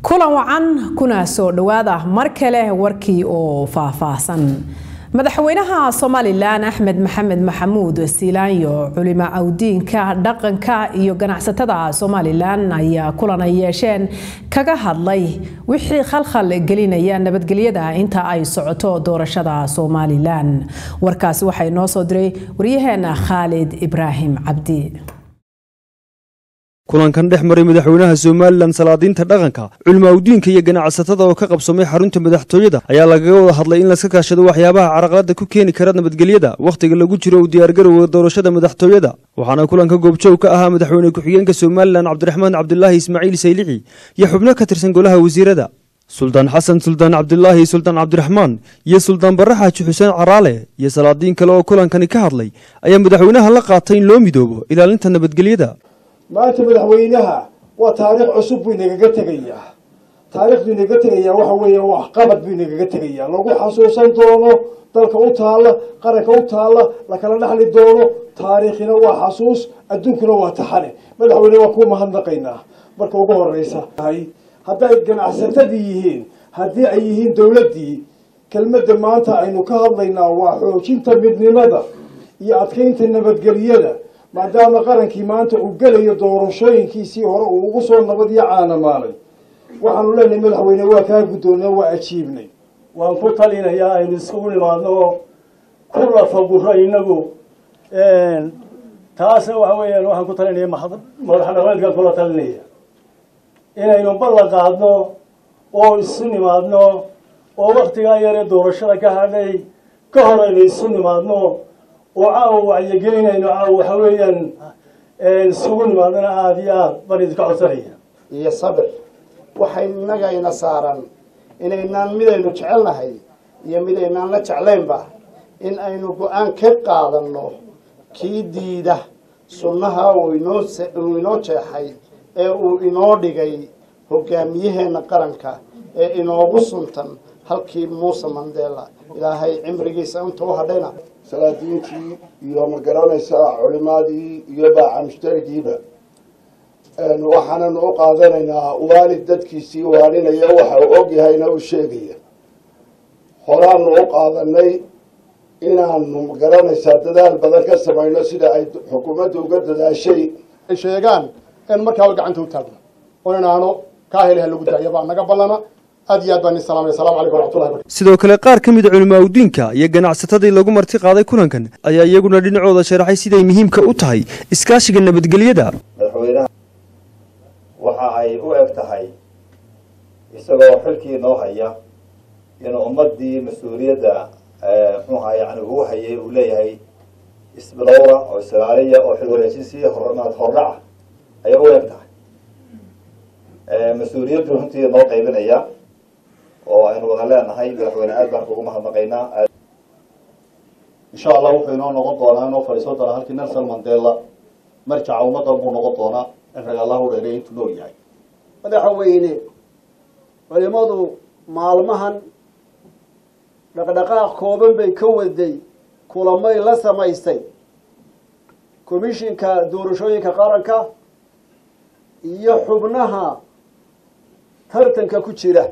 kulan wacan kuna soo dhowaada mar kale warkii oo faahfaahsan madaxweynaha somalilan axmed maxamed maxamuud siilaanyo culimo awdiinka dhaqanka iyo ganacsatada somalilan ayaa kulan ay yeesheen kaga hadlay wixii khalkhal gelinaya nabadgelyada inta ay socoto doorashada somalilan warkaasi waxay noo soo diray waryaheena khaalid ibraahim cabdi kulankan dhex maray madaxweynaha somalilan salaadiinta dhaqanka culimo awdiinka iyo ganacsatada oo ka qabsamay xarunta madaxtooyada ayaa lagaga wada hadlay in laska kaashado waxyaabaha caraqalada ku keeni kara nabadgelyada wakhtiga lagu jiro u diyaargarowga doorashada madaxtooyada waxaana kulanka goobjoog ka ahaa madaxweyne ku-xigeenka somalilan cabdiraxmaan cabdulaahi ismaaciil saylixi iyo xubno ka tirsan golaha wasiirada suldaan xasan suldaan cabdulaahi suldaan cabdiraxmaan iyo suldaan barre xaaji xuseen caraale iyo salaadiin kale oo kulankani ka hadlay ayaa madaxweynaha la qaatay in loo midoobo ilaalinta nabadgelyada maanta madaxweynaha waa taariikh cusub buu inagaga tegayaa taariikhduu inaga tegayaa waxa weeye waxqabad buu inagaga tegayaa lagu xasuusan doono dalka u taalla qaranka u taalla lakala dhaxli doono taariikhina waa xasuus adduunkuna waa taxane madaxweyne waa kuu mahadnaqaynaa marka ugu horeysa hadday ganacsatadii yihiin haddii ay yihiin dowladdii kelmadda maanta aynu ka hadlaynaa waa xoojinta midnimada iyo adkeynta nabadgelyada maadaama qarankii maanta uu gelayo doorashooyinkiisii hore uu ugu soo nabad iyo caanamaalay waxaanu leenahay madaxweyne waa kaa guddoonay waa ajiibnay waan ku talinayaa aynu isugu nimaadno ku lafaguro inagu taasna waxa weeyaan waxaan ku talinaya madax dhaqameedkan kula talinaya inaynu ballan qaadno oo isu nimaadno oo waktigaa yaree doorashada ka hadhay ka hor aynu isu nimaadno oo caawa wacyigelinayno caawa waxa weeyaan isugu nimaadana aada iyo aad baan idinka codsanaya iyo sabir waxay innagayna saaran inaynaan midaynu jecelnahay iyo midaynaan la jeclaynba in aynu go-aan ka qaadanno kii diida sunnaha uu inoo uu inoo jeexay ee uu inoo dhigay hogaamiyaheenna qaranka ee inoogu suntan halkii muuse mandela ilaahay cimrigiisa inta u hadhayna salaadiintii iyo ma garanaysaa culimaadii iyo baaca mushtarigiiba waxaananu u qaadanaynaa waalid dadkiisii waaninaya waxa uu og yahayna u sheegaya horaanu u qaadanay inaanu ma garanaysaa dadaal badan ka samayno sida ay xukuumadda uga dadaashay ay sheegaan in markaaba gacanta u taagno oo inaano kaa helaha lagu daaya baa naga ballana aad iyo aad baan idin salaamaya assalamu calaykum waraxmatullahi barakatu sidoo kale qaar ka mid a culimo awdiinka iyo ganacsatadii lagu marti qaaday kulankan ayaa iyaguna dhinacooda sharaxay siday muhiimka u tahay iskaashiga nabadgelyada madaxweynaha waxa ay u eg tahay isagoo xilkii noo haya inuu ummadii mas-uuliyadda muxuu ahaa yani uu hayay uu leeyahay isbilowra oo islaaliya oo xil wareejinsi hormaad hordhaca ayay u eg tahay mas-uuliyaddu runtii noo qaybinaya oo aynu wada leenahay madaxweyne aad baan kugu mahadnaqaynaa insha allah wuxuu inoo noqon doonaa inoo fadhiisan doonaa halkii nelson mandela marjaca ummadan buu noqon doonaa in rag allah u dheeray intuu nool yahay madaxweyne culimadu maalmahan dhaqdhaqaaq kooban bay ka waday kulamay la samaystay komishinka doorashooyinka qaranka iyo xubnaha tartanka ku jira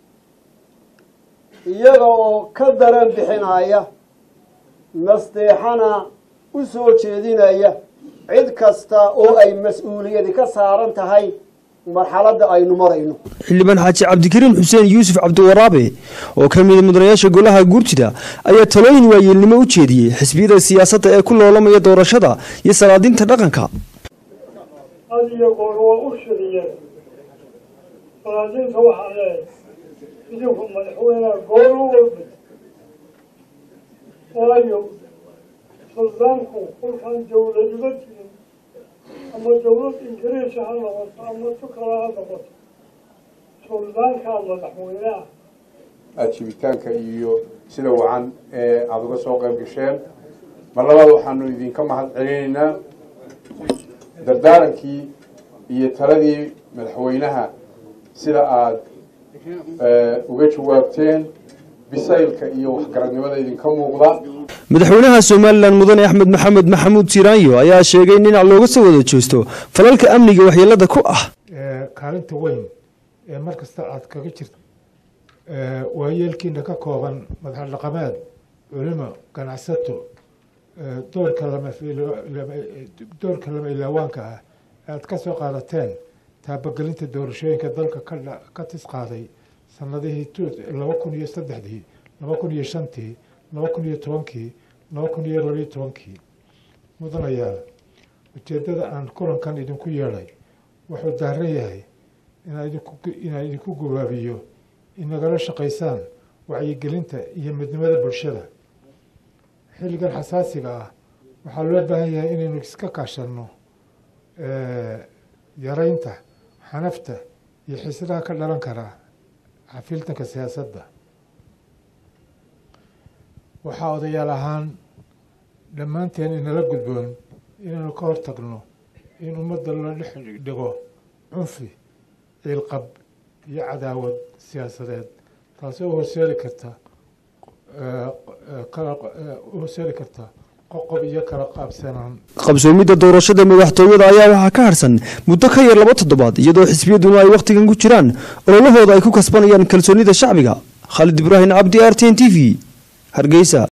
iyaga oo ka daran bixinaya nasteexana u soo jeedinaya cid kasta oo ay mas-uuliyadi ka saaran tahay marxaladda aynu marayno xildhibaan xaaji cabdikariim xuseen yuusuf cabdiwaraabe oo ka mida mudanayaasha golaha guurtida ayaa talooyin waayeelnimo u jeediyey xisbiyada siyaasadda ee ku loolamaya doorashada iyo salaadiinta dhaqanka had iyo goor waa u shiriyeen salaadiinta waxaa leehay idinku madaxweyneha goor u walba waayo suldaanku kolkaan dawladiba jirin ama dawlad ingiriisi ha noqoto ama tu kale ha noqoto suldaankaa madaxweyneha aajibitaanka iyo sida wacan ee aada uga soo qayb gasheen mar labaad waxaanu idinka mahad celinaynaa dardaarankii iyo taladii madaxweynaha sida aada uga jawaabteen bisaylka iyo waxgaradnimada idinka muuqda madaxweynaha somalilan mudane axmed maxamed maxamuud siiraanyo ayaa sheegay in dhinac looga soo wada jeesto falalka amniga waxyeelada ku ah kaalinta weyn ee mar kasta aada kaga jirta waayeelkiina ka kooban madax dhaqameed culimo ganacsato doorka lama doorka lama ilaawaanka ah aada ka soo qaadateen taabagelinta doorashooyinka dalka ka ka tis qaaday sanadihii laba kun iyo saddexdii laba kun iyo shantii laba kun iyo tobankii laba kun iyo labayo tobankii mudanayaal ujeeddada aan kulankan idinku yeedhay wuxuu daaran yahay inaan idinku gubaabiyo inagala shaqaysaan wacyigelinta iyo midnimada bulshada xilligan xasaasiga ah waxaa loo baahan yahay inaynu iska kaashanno yaraynta xanafta iyo xiisadaha ka dhalan karaa xafiiltanka siyaasadda waxaa odayaal ahaan dhammaanteen inala gudboon inaynu ka hortagno in ummadda la dhex dhigo cunfi ciilqab iyo cadaawad siyaasadeed taasoo u horseedi karta u horseedi karta qoqob iyo kala qaabsanaan qabsoomidda doorashada madaxtooyada ayaa waxaa ka harsan muddo ka yar laba toddobaad iyadoo xisbiyaduna ay wakhtigan ku jiraan ololahooda ay ku kasbanayaan kalsoonida shacbiga khaalid ibraahim cabdi r t n t v hargeysa